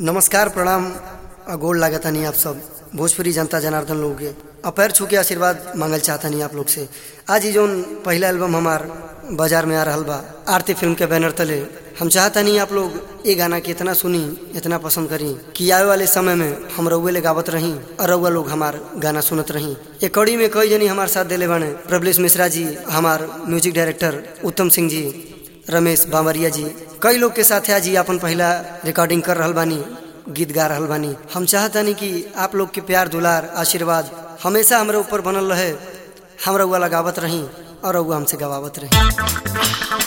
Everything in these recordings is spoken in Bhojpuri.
नमस्कार प्रणाम आ गोड़ लागतानी आप सब भोजपुरी जनता जनार्दन लोग के आ पैर छू के आशीर्वाद मांगल चाहतानी आप लोग से आज ही जोन पहला एल्बम हमार बाजार में आ रहा बा आरती फिल्म के बैनर तले हम चाहतानी आप लोग ये गाना के इतना सुनी इतना पसंद करी कि आवे वाले समय में हम रउए ले गावत रही और रउआ लोग हमार गाना सुनत रही ये कड़ी में कई जनी हमारे साथ दिले बने प्रबलेश मिश्रा जी हमार म्यूजिक डायरेक्टर उत्तम सिंह जी रमेश बावरिया जी कई लोग के साथ आज ही अपन पहला रिकॉर्डिंग कर रहल बानी गीत गा रहल बानी हम चाहतानी कि आप लोग के प्यार दुलार आशीर्वाद हमेशा हमरा ऊपर बनल रहे हम रउआ लगावत रही और रउआ हमसे गवावत रही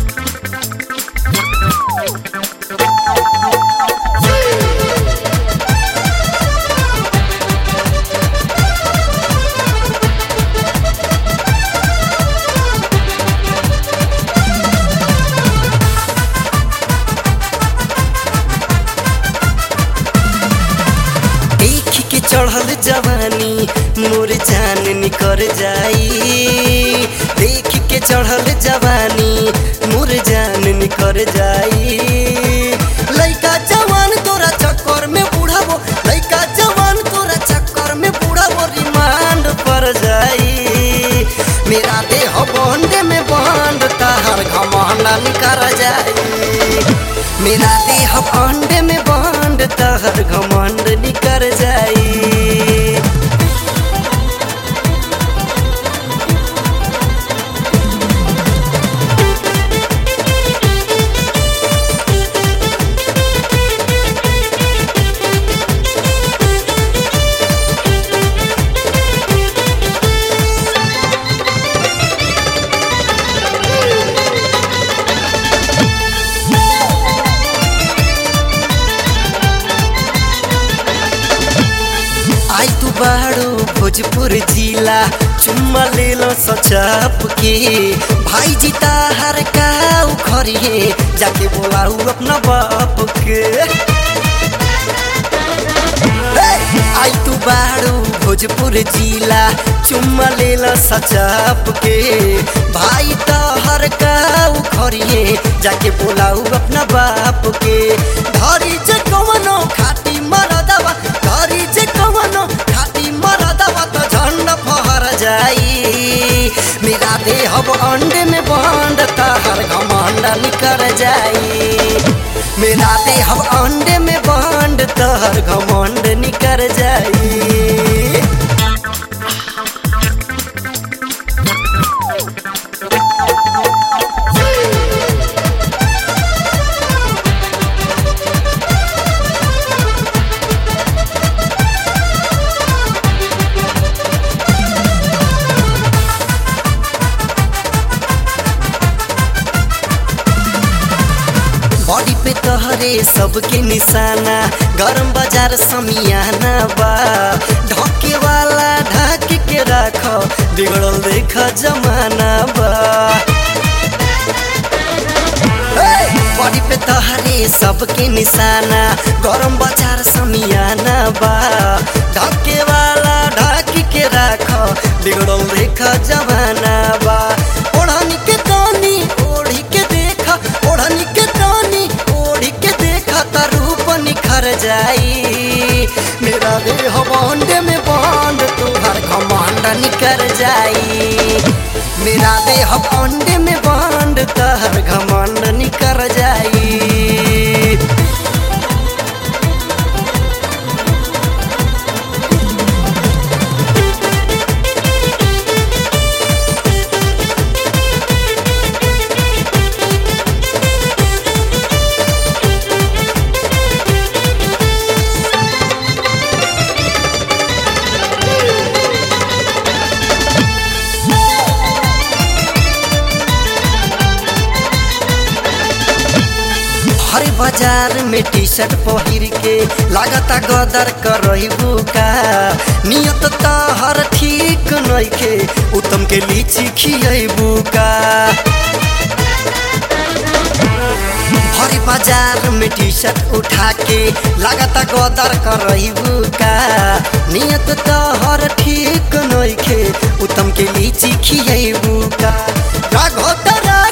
देख के चढ़ल जवानी मोर जान निकर जाई देख के चढ़ल जवानी मोर जान निकर जाई लइका जवान तोरा चक्कर में बुढ़ाबो लइका जवान तोरा चक्कर में बुढ़ाबो रिमांड पर जाई मेरा देह बंडे में बंड तहर घमंडा निकर जाई मेरा देह बंडे में बंड तहर घमंड निकर जाई आई तू बाड़ू भोजपुर जिला चुम्मा ले लो सचाप के भाई जीता हर का उखरिए जाके बोलाऊ अपना बाप के हे! आई तू बाड़ू भोजपुर जिला चुम्मा ले लो सचाप के भाई तो हर का उखरिए जाके बोलाऊ अपना बाप के धरी जे कवनो खाटी मरदवा धरी जे कवनो खाटी मरदवा तो झंड फहर जाई मेरा देह अंडे में बंड तहर घमंड निकर जाई मेरा देह अंडे में बंड तहर घमंड निकर जाई बॉडी पे तोहरे सबके निशाना गरम बाजार समियाना बा ढके वाला ढक के राख बिगड़ल देख जमाना बा बॉडी पे तोहरे सबके निशाना गरम बाजार समियाना बा ढके वाला ढक के राख बिगड़ल देख जमाना बा ओढ़नी के दानी ओढ़ी के देख ओढ़नी के दानी ओढ़ी के देख त रूप निखर जाई मेरा देह बंडे में बंड तुहर घमंड निकर जाई मेरा देह बंडे में बंड तहर घमंड निकर जाई हरे बाजार में टी शर्ट पहिर के लागता गदर करबू का नियत तहर ठीक नइखे उत्तम के लीची खियबू का हरे बाजार में टी शर्ट उठा के लागता गदर करबू का नियत तहर ठीक नइखे उत्तम के लीची खियबू का राघोतरा